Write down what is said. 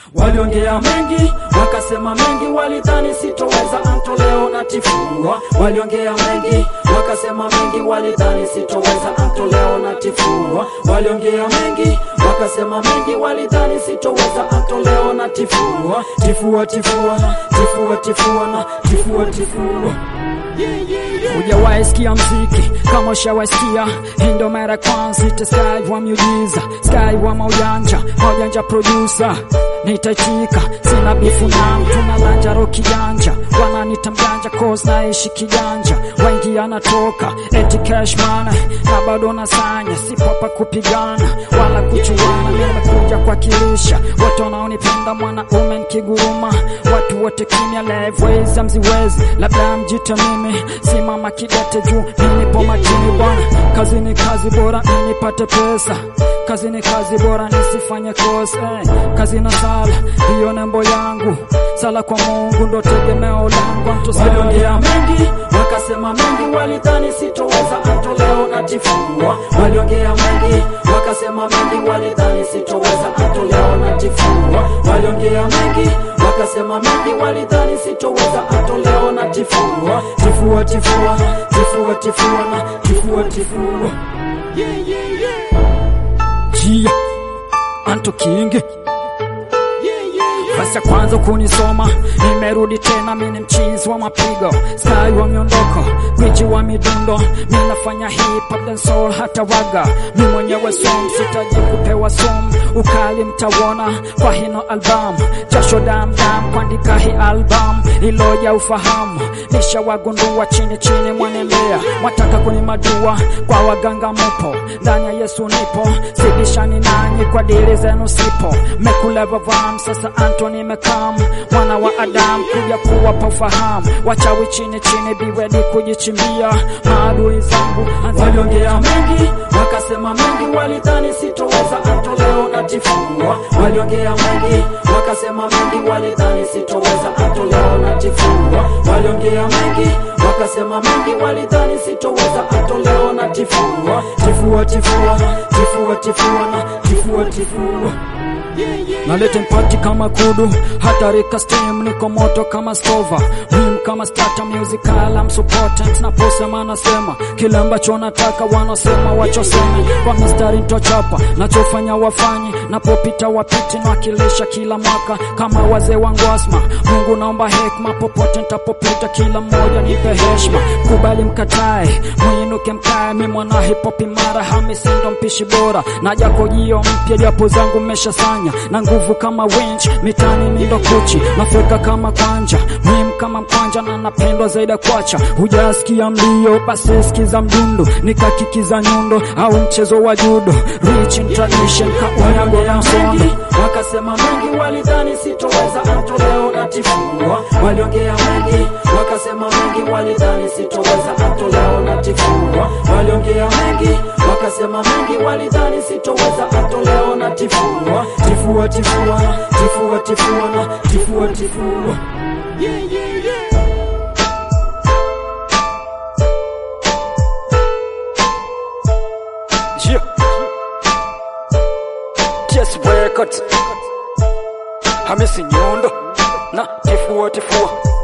Waliongea mengi wakasema mengi, walidhani sitoweza antoleo na tifua. Waliongea mengi wakasema mengi, walidhani sitoweza antoleo na tifua. Waliongea mengi wakasema mengi, walidhani sitoweza antoleo na tifua. Tifua tifua na tifua tifua na tifua tifua. Hujawahi sikia mziki kama ushawaisikia, hii ndo mara kwanza. Ita Sky wa miujiza, Sky wa maujanja, maujanja producer nitaitika, sina bifu na mtu na lanja ro kijanja, wananita mjanja cause naishi kijanja, wengi anatoka eti cash money na bado nasanya, sipo hapa kupigana wala kuchuana, mimi nimekuja kuwakilisha watu wanaonipenda, mwanaume nikiguruma, watu wote kimya, live ways amziwezi, labda mjite mimi, simama kidete juu, mimi nipo makini bwana, kazi ni kazi bora, mimi nipate pesa kazi ni kazi bora nisifanye kosa eh. Kazi na sala ndiyo nembo yangu, sala kwa Mungu ndo tegemeo langu. Waliongea mengi wakasema mengi, walidhani sitoweza antoleo na tifua. Waliongea mengi wakasema mengi, walidhani sitoweza antoleo na tifua. Waliongea mengi wakasema mengi, walidhani sitoweza antoleo na tifua. Tifua tifua tifua tifua na tifua tifua. Jia Anto King basi ya kwanza kunisoma, nimerudi tena, mi ni mchizi wa mapigo, sky wa miondoko, gwiji wa midundo, mi nafanya hip hop dancehall hata waga, mi mwenyewe som, sitaji kupewa som, ukali mtawona kwa hino album, jasho dam dam kuandika hii album, iloja ufahamu, nishawagundua chini chini, mwanembea mwataka kunimadua, kwa waganga mupo, ndani ya Yesu nipo, sibishani nanyi kwa dili zenu sipo, mekula vavam sasa Anto nimekam mwana wa Adamu kuja kuwapa ufahamu wachawi chini chini, biwedi kujichimbia maadui zangu. Waliongea mengi wakasema mengi, walidhani sitoweza antoleo na tifua. Waliongea mengi wakasema mengi, walidhani sitoweza antoleo na tifua. Waliongea mengi wakasema mengi, walidhani sitoweza antoleo na tifua. Tifua tifua tifua tifua na tifua tifua nalete mpati kama kudu hatarika steam niko moto kama stova mim kama starter musical am supportant naposema nasema kile ambacho nataka wanasema wachoseme kwa mistari ntochapa nachofanya wafanyi napopita wapiti nawakilisha kila mwaka kama wazee wangu asma Mungu naomba hekma popote ntapopita kila mmoja nipe heshima kubali mkatae mwinuke mkae mi mwana hip hop imara hamisindo mpishi bora na jako jio mpya japo zangu mmeshasanya na nguvu kama winch mitani mindo kuchi nafeka kama kwanja mim kama mkwanja na napendwa zaidi ya kwacha hujasikia mlio basi sikiza mdundo nikakikiza nyundo au mchezo wa judo rich in tradition kaunyago na msondo wakasema mengi walidhani sitoweza antoleo na tifua waliongea mengi wakasema mengi walidhani sitoweza antoleo na tifua waliongea mengi wakasema mengi walidhani sitoweza antoleo na tifua tifua tifua tifua tifua na tifua tifua yeah, yeah, yeah. Yeah. Just Records Hamisi Nyundo na tifua tifua